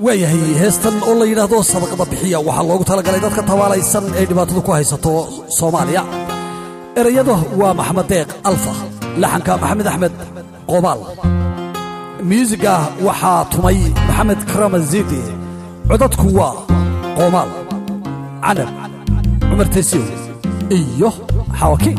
waayahay heestan oo la yidhaahdo sadaqada bixiya waxaa loogu talagalay dadka tabaalaysan ee dhibaatadu ku haysato soomaaliya erayada waa maxamed deeq alfa laxanka maxamed axmed qobaal myuusigga waxaa tumay maxamed karamazidi codadku waa qoomaal canab cumar tesiyo iyo xawakiin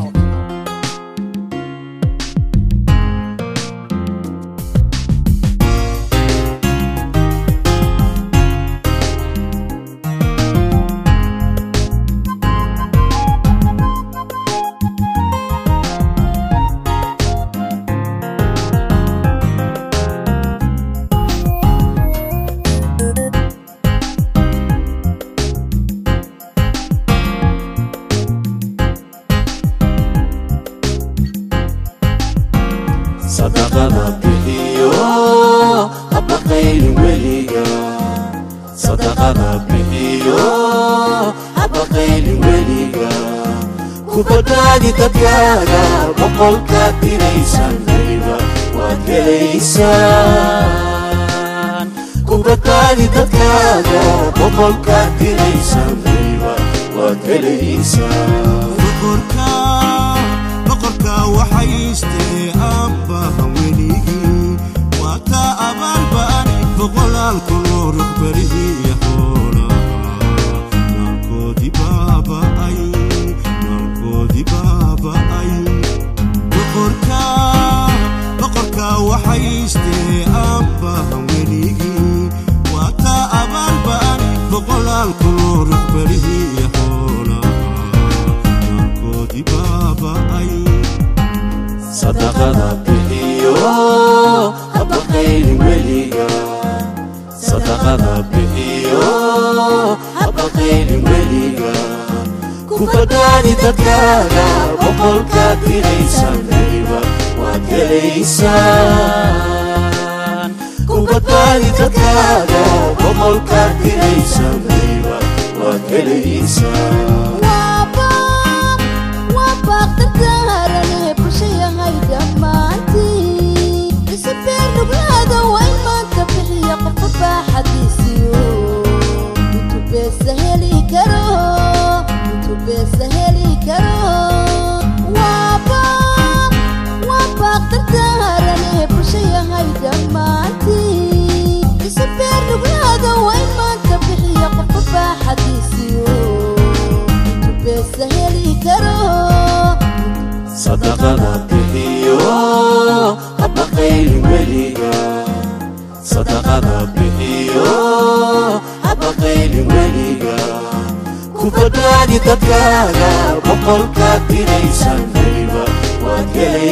sadaqada bixiyo habaqaylin weliga sadaqada bixiyo habaqaylin weliga ku badbaadi dadkaaga boqolkaad diraysan weliba waad helaysaan ku badbaadi dadkaaga boqolkaad diraysan weliba waad helaysaan boqorka waxaystee abbaha weligii waa kaa abaalba'ani boqolaal kunoo ruqbarihiiyo xoolaha naalkoodii baaba'ay naalkoodii baaba'ay boqorka boqorka waxaystee abbaha weligii waa kaa abaalba'ani boqolaal kunoo ruqbarihiiyo xoolaha naalkoodii baaba'ay sadaqada bixiyo habaqaylin weliga sadaqada bixiyo habaqaylin weliga ku badbaadi dadkaaga boqolkaad diraysan weliba waad helaysaan ku badbaadi dadkaaga boqolkaad diraysan weliba waad helaysaan sadaqada bixiyo habaqaylin weliga sadaqada bixiyo habaqaylin weliga ku badbaadi dadkaaga boqolkaad diraysan weliba waad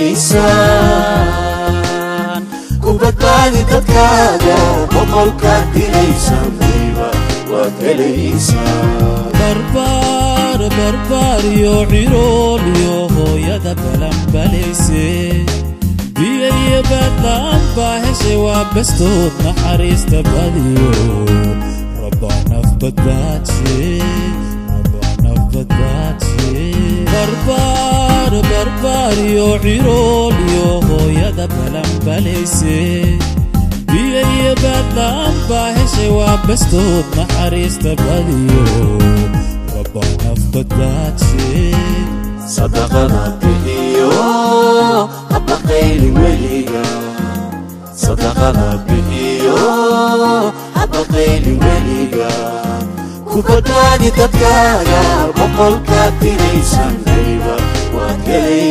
helaysaan ku badbaadi dadkaaga boqolkaad diraysan weliba waad helaysaan barbaar barbaariyo cirooliyo hooyada balanbalayse biyo iyo baadla'aan baa heshay waa bastood naxariista badiyo rabbaa naf badbaadshe rabbaa naf badbaadshe barbaar barbaariyo cirooliyo hooyada balanbalayse biyo iyo baadla'aan baa heshay waa bastood naxariista badiyo rabbaa naf badbaadshe sadaqada bixiyo habaqaylin weliga sadaqada bixiyo habaqaylin weliga ku badbaadi dadkaaga boqolkaad diraysan weliba waad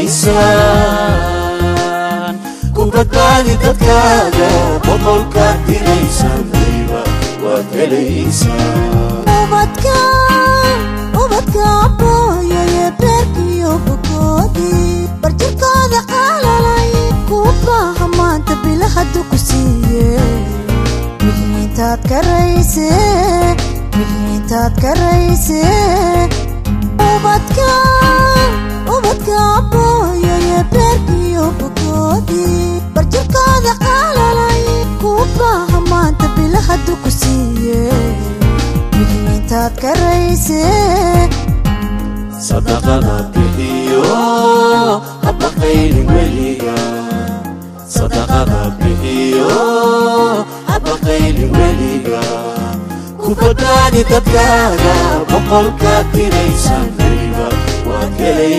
helaysaan ku badbaadi dadkaaga boqolkaad diraysan weliba waad helaysaan barjirkooda qaalalay kuu baaha maanta bilahadu ku siiye mihiintaad karayse mihiintaad karayse ubadka ubadka abooyaye beerkiyo bogoodii barjirkooda qaalalay kuu baaha maanta bilahadu ku siiye mihiintaad karayse sadaqada bixiyo habaqaylin weliga sadaqada bixiyo habaqaylin weliga badbaadi dadkaaga boqolkaad diraysan weliba waad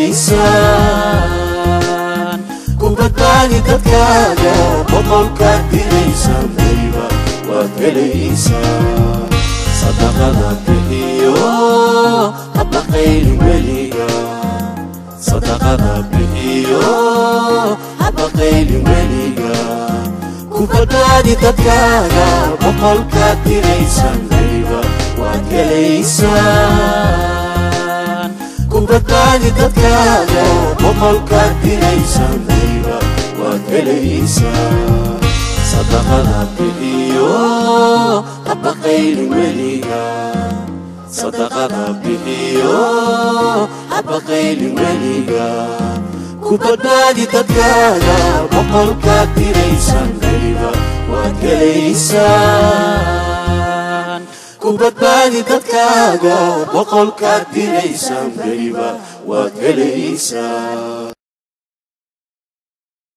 helaysaan ku badbaadi dadkaaga boqolkaad diraysan weliba waad helaysaan sadaqada bixiyo habaqaynin weliga sadaqada bixiyo habaqaynin weliga ku badbaadi dadkaaga boqolkaad diraysan weliba waad helaysaan ku badbaadi dadkaaga boqolkaad diraysan weliba waad helaysaan sadaqada bixiyo habaqaynin weliga sadaqada bixiyo habaqaynin weliga ku badbaadi dadkaaga boqolkaad diraysan weliba waad helaysaan ku badbaadi dadkaaga boqolkaad diraysan weliba waad helaysaan